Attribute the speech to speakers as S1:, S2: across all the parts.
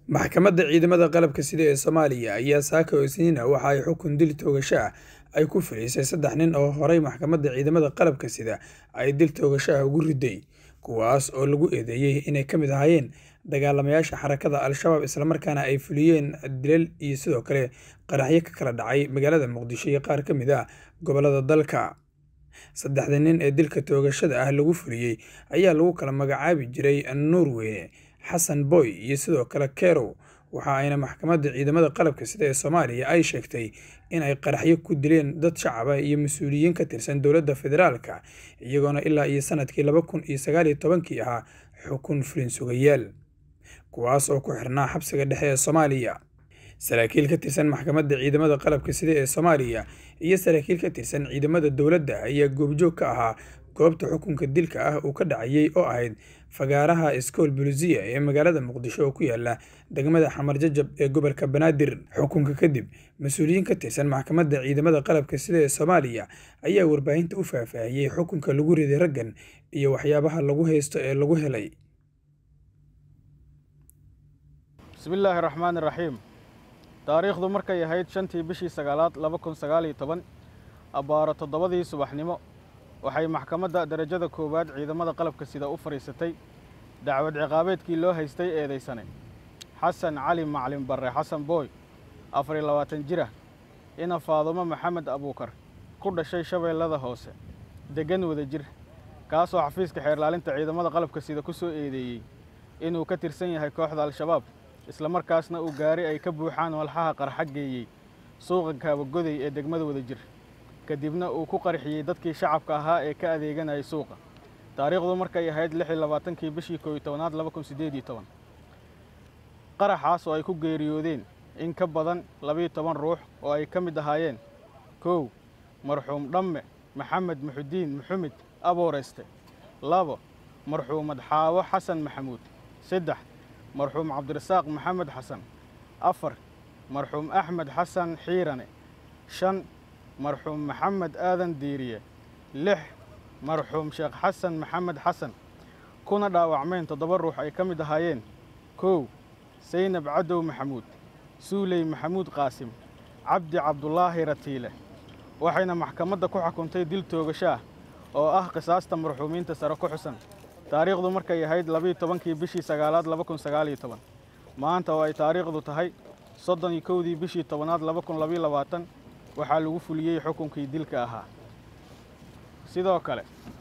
S1: maxkamadda ciidamada qalabka sida ee soomaaliya ayaa saaka oo isniina waxa ay xukun dil toogasho ah ay ku filaysay saddex nin oo horey maxkamadda ciidamada qalabka sida ay dil toogasho ah ugu riday kuwaas oo lagu eedeeyey inay ka mid ahaayeen dagaalamayaasha xarakada al-shabaab islamarkaana ay fuliyeen dilal iyo sidoo kale qaraxyo ka kala dhacay magaalada muqdisho iyo qaar ka mid ah gobollada dalka saddexda nin ee dilka toogashada ah lagu fuliyey ayaa lagu kala magacaabi jiray nuurweyne xasan boy iyo sidoo kale kerow waxa ayna maxkamadda ciidamada qalabka sida ee soomaaliya ay sheegtay in ay qaraxyo ku dileen dad shacaba iyo mas-uuliyiin ka tirsan dowladda federaalka iyagoona ilaa iyo sanadkii laba kun iyo sagaal iyo tobankii ahaa xukun fulin sugayaal kuwaas oo ku xirnaa xabsiga dhexe ee soomaaliya saraakiil ka tirsan maxkamadda ciidamada qalabka sida ee soomaaliya iyo saraakiil ka tirsan ciidamada dowladda ayaa goobjoog ka ahaa goobta xukunka dilka ah uu ka dhacayay oo ahayd fagaaraha iskool bulusiya ee magaalada muqdisho oo ku yaala degmada xamar jajab ee gobolka banaadir xukunka kadib mas-uuliyiin ka tirsan maxkamadda ciidamada qalabka sida ee soomaaliya ayaa warbaahinta u faahfaahiyey xukunka lagu riday raggan iyo waxyaabaha lagu haysto ee lagu helay
S2: bismillaahi raxmaani raxiim taariikhdu markay ahayd shantii bishii sagaalaad laba kun sagaal iyo toban abbaaro toddobadii subaxnimo waxay maxkamadda derajada koowaad ciidamada qalabka sida u fadhiisatay dacwad ciqaabeedkii loo haystay eedaysane xasan cali maclin barre xasan booy afar iyo labaatan jira ina faadumo maxamed abuukar ku dhashay shabeellada hoose deggan wada jir kaasoo xafiiska xeerlaalinta ciidamada qalabka sida ku soo eedeeyey inuu ka tirsan yahay kooxda al-shabaab islamarkaasna uu gaari ay ka buuxaan walxaha qarxa geeyey suuqa kaabagoday ee degmada wada jir kadibna uu ku qarxiyey dadkii shacabka ahaa ee ka adeeganayay suuqa taariikhdu markay ahayd lix iyo labaatankii bishii koob iyo tobanaad laba kun siddeed iyo toban qaraxaas oo ay ku geeriyoodeen in ka badan labiiyo toban ruux oo ay ka mid ahaayeen kow marxuum dhamme maxamed muxudiin muxumed abooreyste labo marxuumad xaawo xasan maxamuud saddex marxuum cabdirasaaq maxamed xasan afar marxuum axmed xasan xiirane shan marxuum maxamed aadan diiriye lix marxuum sheekh xasan maxamed xasan kuna dhaawacmeen toddoba ruux ay ka mid ahaayeen kow saynab cadow maxamuud suuley maxamuud qaasim cabdi cabdulaahi ratiile waxayna maxkamadda ku xukuntay dil toogasho ah oo ah qisaasta marxuumiinta sare ku xusan taariikhdu markay ahayd labiiyo tobankii bishii sagaalaad laba kun sagaal iyo toban maanta oo ay taariikhdu tahay soddon iyo kowdii bishii tobanaad laba kun labiyo labaatan waxaa lagu fuliyey xukunkii dilka ahaa sidoo kale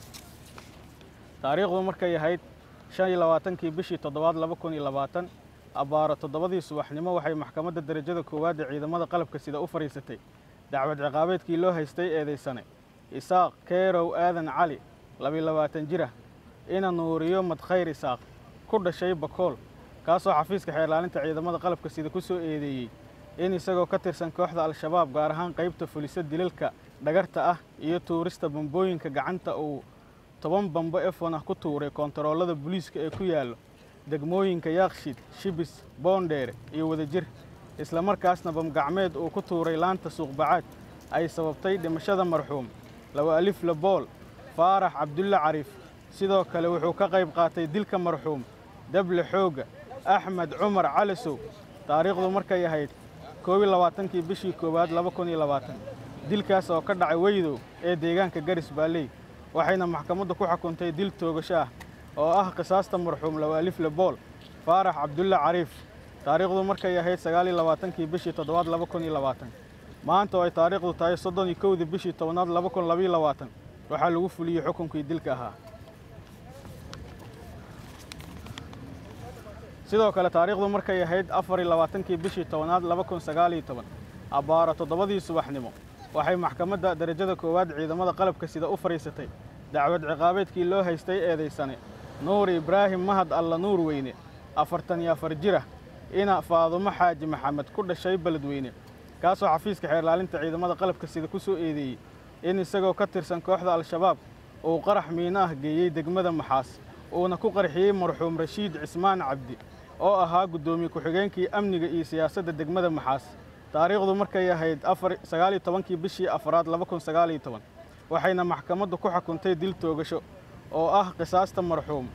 S2: taariikhdu markay ahayd shan iyo labaatankii bishii toddobaad laba kun iyo labaatan abbaaro toddobadii subaxnimo waxay maxkamadda derajada koowaad ee ciidamada qalabka sida u fadhiisatay dacwad ciqaabeedkii loo haystay eedaysane isaaq keerow aadan cali labiyo labaatan jira ina nuuriyo madkhayr isaaq ku dhashay bakool kaasoo xafiiska xeerlaalinta ciidamada qalabka sida ku soo eedeeyey in isagoo ka tirsan kooxda al-shabaab gaar ahaan qaybta fulisa dilalka dhagarta ah iyo tuurista bambooyinka gacanta uu toban bambo efon ah ku tuuray koontaroolada booliiska ee ku yaallo degmooyinka yaaqshid shibis boondheere iyo wadajir islamarkaasna bamgacmeed uu ku tuuray laanta suuqbacaad ay sababtay dhimashada marxuum lawa alif labool faarax cabdulle cariif sidoo kale wuxuu ka qayb qaatay dilka marxuum dable xoogga axmed cumar calisow taariikhdu markay ahayd koob iyo labaatankii bishii koowaad laba kun iyo labaatan dilkaas oo ka dhacay weydow ee deegaanka garis baalley waxayna maxkamaddu ku xukuntay dil toogasho ah oo ah qisaasta marxuum lawa alif lebool faarax cabdulle cariif taariikhdu markay ahayd sagaal iyo labaatankii bishii toddobaad laba kun iyo labaatan maanta oo ay taariikhdu tahay soddon iyo kowdii bishii tobanaad laba kun labayo labaatan waxaa lagu fuliyey xukunkii dilka ahaa sidoo kale taariikhdu markay ahayd afar iyo labaatankii bishii tobanaad laba kun sagaal iyo toban abbaaro toddobadii subaxnimo waxay maxkamadda derajada koowaad ciidamada qalabka sida u fadhiisatay dacwad ciqaabeedkii loo haystay eedaysane nuur ibraahim mahad alla nuur weyne afartan iyo afar jira ina faadumo xaaji maxamed ku dhashay beledweyne kaasoo xafiiska xeerlaalinta ciidamada qalabka sida ku soo eedeeyey in isagoo ka tirsan kooxda al-shabaab uu qarax miino ah geeyey degmada maxaas uuna ku qarxiyey marxuum rashiid cismaan cabdi oo ahaa guddoomiye ku-xigeenkii amniga iyo siyaasadda degmada maxaas taariikhdu markay ahayd sagaal iyo tobankii bishii afaraad laba kun sagaal iyo toban waxayna maxkamaddu ku xukuntay dil toogasho oo ah qisaasta marxuum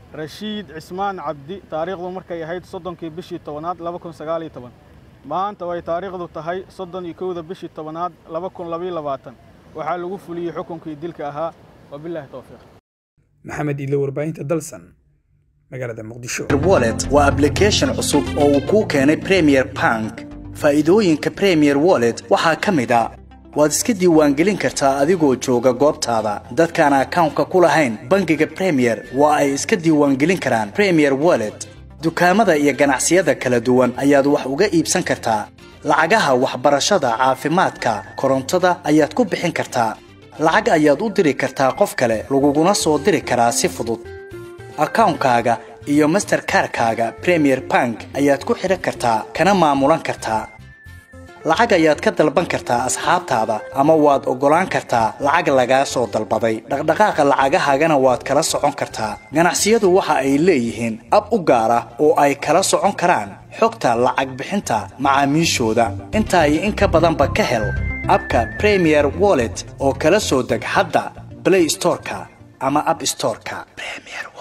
S2: rashiid cismaan cabdi taariikhdu markay ahayd soddonkii bishii tobanaad laba kun sagaaliyo toban maanta way taariikhdu tahay soddon iyo kowda bishii tobanaad laba kun labayo labaatan waxaa lagu fuliyey xukunkii dilka ahaa wabilaahi towfiiq
S1: maxamed iidle warbaahinta dalsan magaalada muqdisho
S3: wallet waa application cusub oo uu kuu keenay premier bank faa'iidooyinka premier wallet waxaa ka mid a waad iska diiwaangelin kartaa adigoo jooga goobtaada dadkaan akawnka ku lahayn bangiga premier waa ay iska diiwaangelin karaan premier wallet dukaamada iyo ganacsiyada kala duwan ayaad wax uga iibsan kartaa lacagaha waxbarashada caafimaadka korontada ayaad ku bixin kartaa lacag ayaad u diri kartaa qof kale laguguna soo diri karaa si fudud akawnkaaga iyo masterkarkaaga premier bank ayaad ku xidhan kartaa kana maamulan kartaa lacag ayaad ka dalban kartaa asxaabtaada ama waad oggolaan kartaa lacag lagaa soo dalbaday dhaqdhaqaaqa lacagahaagana waad kala socon kartaa ganacsiyadu waxa ay leeyihiin ab u gaar ah oo ay kala socon karaan xogta lacag bixinta macaamiishooda intaa iyo in ka badanba ka hel abka premier wallet oo kala soo deg hadda blay storeka ama ab storeka